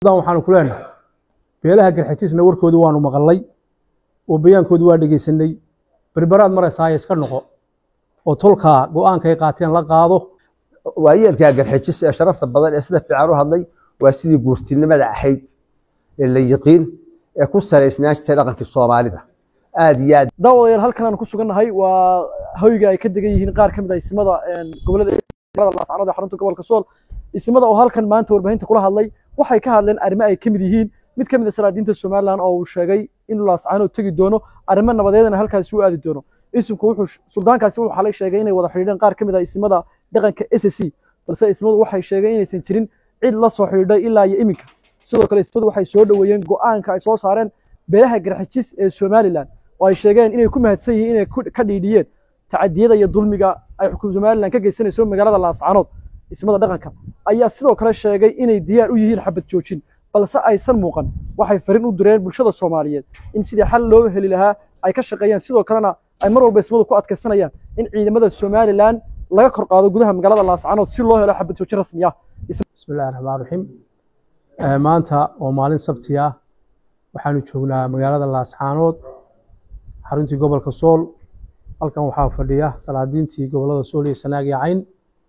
suldaan waxaanu ku leenahay beelaha garxajisna warkoodii waanu maqalnay oo bayaankoodii waa dhegaysanay berberaad maraysaaya iska noqo oo tolkaa go-aankay qaateen la qaado waayeelkaa garxajis ee sharafta badan ee sida fiican u hadlay waa sidii guurtinimada ahayd ee la yiqiin ee ku salaysnaan jirtay dhaqankii soomaalida aad iyo aad daawadayaal halkan aan ku sugannahay waa hoyga ay ka degan yihiin qaar ka mid ah ismada gobolada laascanood ee xarunta gobolka sool ismada oo halkan maanta warbaahinta kula hadlay waxay ka hadleen arrimo ay ka mid yihiin mid ka mid a salaadiinta somalilan oo uu sheegay in laascanood tegi doono arrimo nabadeedana halkaasi u aadi doono ismku wuxuu suldaankaasi wuxuu xalay sheegay inay wada xidhiidheen qaar ka mid ah ismada dhaqanka s c balse ismadu waxay sheegeen inaysan jirin cid la soo xidhiidhay ilaa iyo iminka sidoo kale ismadu waxay soo dhoweeyeen go'aanka ay soo saareen beelaha garxajis ee somalilan oo ay sheegeen inay ku mahadsan yihiin inay ka dhiidhiyeen tacadiyada iyo dulmiga ay xukuum somalilan ka geysanayso magaalada laascanood ismada dhaqanka ayaa sidoo kale sheegay inay diyaar u yihiin xabad joojin balse aysan muuqan waxay fariin u direen bulshada soomaaliyeed in sidii xal loo heli lahaa ay ka shaqeeyaan sidoo kalena ay mar walba ismadu ku adkaysanayaan in ciidamada somalilan laga kor qaado gudaha magaalada laascanood si loo helo xabad joojin rasmi ah bismillahi raxmaan raxiim maanta oo maalin sabti ah waxaanu joognaa magaalada laascaanood xaruntii gobolka sool halkan waxaa fadhiya salaadiintii gobolada sool iyo sanaag iyo cayn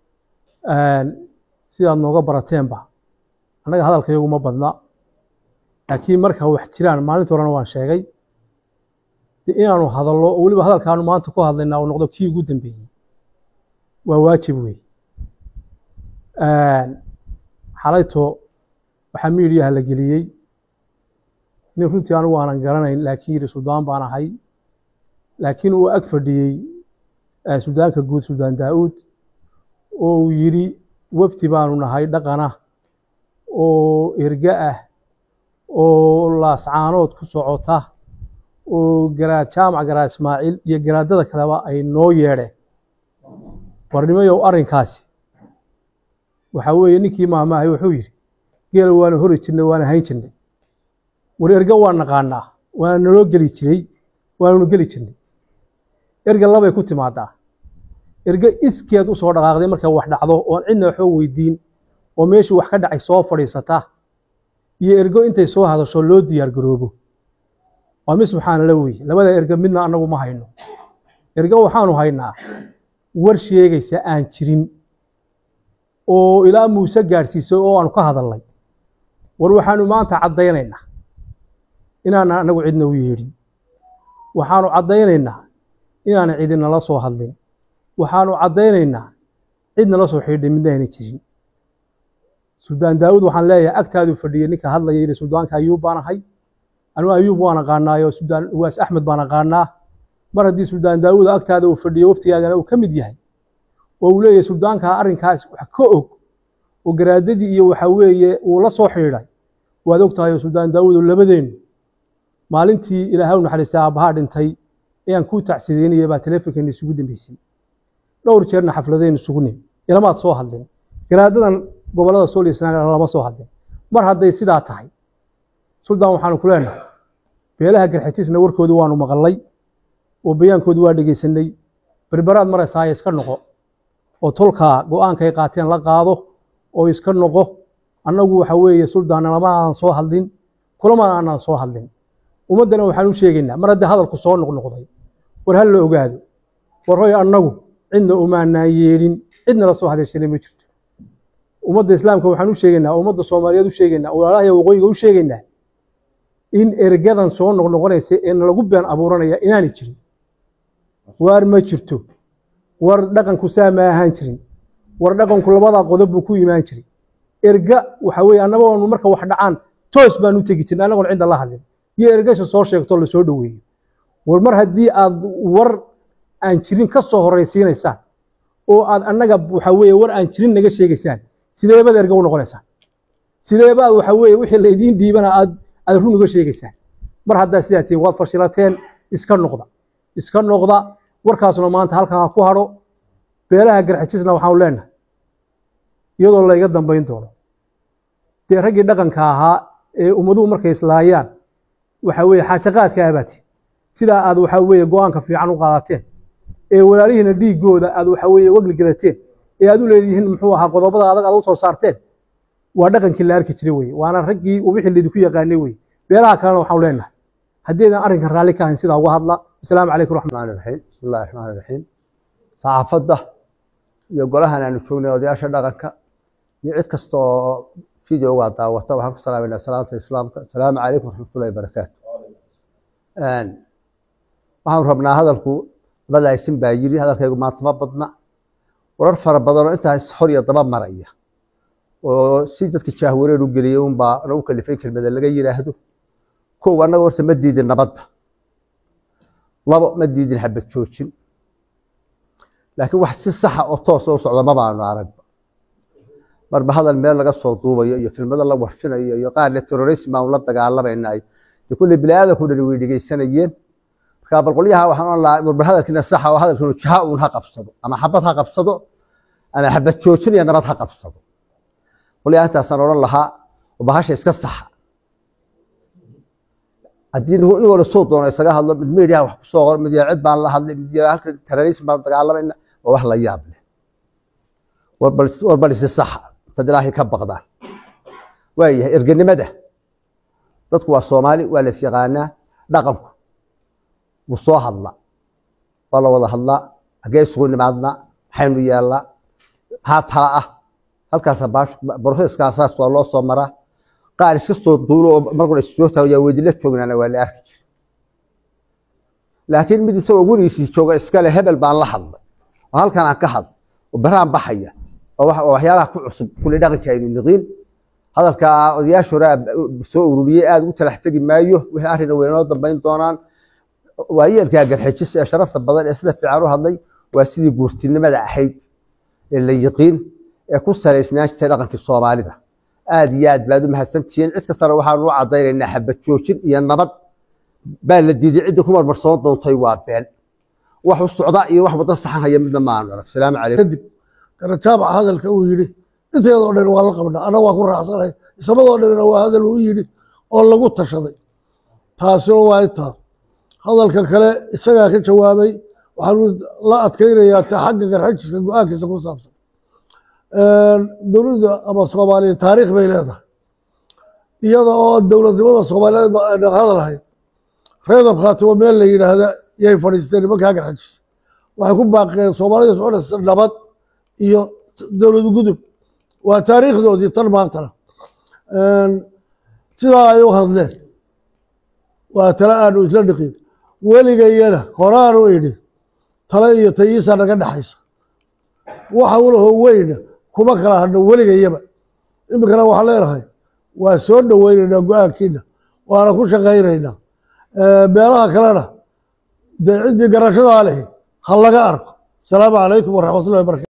sidaad nooga barateenba annaga hadalka iyagu ma badna laakiin marka wax jiraan maalinta horena waan sheegay de inaanu hadallo oo weliba hadalkaanu maanta ku hadlaynaa uu noqdo kii ugu dambeeyey waa waajib wey xalayto waxaa miidiyaha la geliyey nin runtii anigu aanan garanayn laakiin yidhi suldaan baan ahay laakiin uu ag fadhiyey suldaanka guud suldaan daa'uud oo uu yidhi wafdi baanu nahay dhaqana oo erga ah oo laascaanood ku socota oo garaad jaamac garaad ismaaciil iyo garaadada kaleba ay noo yeedheen warnimayow arrinkaasi waxaa weeye ninkii maahmaahay wuxuu yidhi geela waana hori jirnay waana hayn jirnay war erga waa naqaanaa waana naloo geli jiray waananu geli jirnay erga labay ku timaadaa erga iskeed u soo dhaqaaqday markay wax dhacdo oon cidna waxba weydiin oo meeshii wax ka dhacay soo fadhiisata iyo ergo intay soo hadasho loo diyaar garoobo waa mid subxaanala weye labada erga midna annagu ma hayno erga waxaanu haynaa war sheegaysa aan jirin oo ilaa muuse gaadhsiisay oo aanu ka hadalnay war waxaanu maanta caddaynaynaa inaana annagu cidna u yeedhin waxaanu caddaynaynaa inaana cidinala soo hadlin waxaanu caddaynaynaa cid nala soo xidhiidhay midna ayna jirin suldaan daawud waxaan leeyahay agtaaduu fadhiyey ninka hadlaya yidhi suldaanka ayuub baan ahay anugu ayuub waan aqaanaayo suldaan uwaas axmed baan aqaanaa mar haddii suldaan daawud agtaada uu fadhiyo waftigaagana uu ka mid yahay oo uu leeyahay suldaankaa arrinkaas wax ka og oo garaadadii iyo waxa weeye uu la soo xidhiidhay waad og tahay oo suldaan daawudo labadeennu maalintii ilaahay u naxariistay aabbahaa dhintay ayaan kuu tacsideynaya baa teleefonkeena isugu dambeysay dhowr jeerna xafladaynu isugu nim ilamaad soo hadlin garaadadan gobolada sool iyo sanaag lama soo hadlin mar hadday sidaa tahay suldaan waxaanu ku leenahay beelaha garxajisna warkoodii waanu maqalnay oo bayaankoodii waa dhegaysanay berberaad maraysaaya iska noqo oo tolkaa go-aankay qaateen la qaado oo iska noqo annagu waxa weeye suldaan lama aanan soo hadlin kulamana aanan soo hadlin ummaddana waxaan u sheegaynaa mar haddii hadalku soo noqnoqday war hal la ogaado war hoy annagu cidna umaanaan yeedhin cidna la soo hadashanay ma jirto ummadda islaamka waxaan u sheegaynaa ummadda soomaaliyeed u sheegaynaa walaalaha waqooyiga u sheegaynaa in ergadan soo noqnoqonaysa ee nalagu been abuuranaya inaanay jirin waar ma jirto war dhaqanku saa ma ahaan jirin war dhaqanku labadaa qodob buu ku imaan jiray erga waxa weeye annagoonu marka wax dhacaan toos baan u tegi jirnay annagoon cidda la hadlin iyo ergasha soo sheegto lasoo dhoweeyo war mar haddii aad war aan jirin ka soo horraysiinaysaan oo aad annaga waxa weeye war aan jirin naga sheegaysaan sideebaad erga u noqonaysaan sideebaad waxa weeye wixii laydiin dhiibana aad aad run uga sheegaysaan mar haddaa sidaa tihiin waad fashilateen iska noqda iska noqda warkaasuna maanta halkaa ha ku hadho beelaha garxajisna waxaanu leenahay iyadoo layga dambayn doono dee raggii dhaqanka ahaa ee ummaduhu markay islaayaan waxa weeye xaajaqaadka abaati sidaa aad waxa weeye go-aanka fiican u qaadateen ee walaalihiina dhiiggooda aad waxa weeye wegli gadateen ee aad u leedihiin muxuu ahaa qodobada adag aad u soo saarteen waa dhaqankii la arki jiray weye waana raggii wixii laydinku yaqaanay weye beelaha kalena waxaanu leenahay haddaydan arrinkan raalli ka ahayn sidaa uga hadla asalaamu calaykum raxmat الرحمن الرحيم بسم الله الرحمن الرحيم saxaafadda iyo golahan aanu joognay odayaasha dhaqanka iyo cid kasta oo videoga daawata waxaan ku salaamayna salaanta islaamka asalaamu calaykum waraxmatullahi wabarakaatu waxaanu rabnaa hadalku badaysin baa yiri hadalkaygu maanta ma badna warar fara badan oo intaas hor iyo daba maraya oo si dadka jaahwareer u geliyay unbaa nagu kalifay kelmada laga yiraahdo kow annaga horta ma diidin nabadda labo ma diidin xabad joojin laakiin wax si saxa oo toosa u socda ma baanu aragba marba hadal meel laga soo duubayo iyo kelmado la warfinayo iyo qaarle terrorism baanu la dagaalamaynaay dee kulle biniaadanku dhani way dhegeysanayeen markaa bal qolyaha waxaan ohan lahaa marba hadalkiina saxa oo hadalkiinu jaha uun ha qabsado ama xabad ha qabsado ama xabad joojin iyo nabad ha qabsado qolyaha intaasaan odhan lahaa oo bahasha iska saxa haddii nin wala soo doono isaga hadlo mid media wax kusoo qor mid cid baan la hadlay mid halka terrorism baan dagaalamayna waa wax la yaab leh war bal isi saxa dad ilaahay ka baqdaan waayahay erganimada dadku waa soomaali waa la is yaqaanaa dhaqanku wuu soo hadla waa la wada hadlaa hagee isugu nimaadnaa maxaynu yeelnaa haa taa ah halkaas broseskaas saas waa loo soo maraa qaar iska soo duulo oo markuna issoo taagaa weydila joognaana waa la arki jira laakiin mid isagoo weligiisii jooga iskale hebel baan la hadlay oo halkan aan ka hadlay oo baraan baxaya oo waxyaalaha ku cusub kulli dhaqanka aynu niqiin hadalka odayaasha hore soo ururiyey aada ugu talax tegi maayo wixii arrina weynoo dambayn doonaan waayeelkaa garxejis ee sharafta badan ee sida fiican u hadlay waa sidii guurtinimada ahayd ee la yiqiin ee ku salaysnaan jirtay dhaqankii soomaalida aad iyo aad baad u mahadsantihiin cid kastana waxaanu u caddaynaynaa xabad joojin iyo nabad baa la diiday cidda ku marmarsoon doontay waa been wax u socda iyo wax wadda saxan haya midna ma aanu arag salaamu calaykum kadib garajaabaca hadalka uu yidhi inteedoo dhan waa la qabnaa anna waa ku raacsanahay isamadoo dhanna waa hadal uu yidhi oo lagu tashaday taasina waa intaa hadalka kale isagaa ka jawaabay waxaanu la adkaynayaa ta xagga garxajiska go-aankiisa ku saabsan dowladda ama soomaaliya taariikh bay leedahay iyada oo dowladnimada soomaaliyeed ba ayna hadalhayn reedab khaatimo meel la yidhaahda yay fadhiisteen nimankaa garxajis waxay ku baaqeen soomaalida soconaysa nabad iyo dowlad gudub waa taariikhdoodii tan maantana sidaa ay u hadleen waa tale aanu isla dhiqin weligayana horaanu idhi tale iyo tayiisa naga dhexaysa waxa ulaho weyna kuma kala hadno weligayaba iminkana waxaan leenahay waa soo dhoweynaynaa go-aankiina waana ku shaqaynaynaa meelaha kalena dee ciddii garashadaa lehi ha laga arko asalaamu calaykum waraxmatullahi barakatu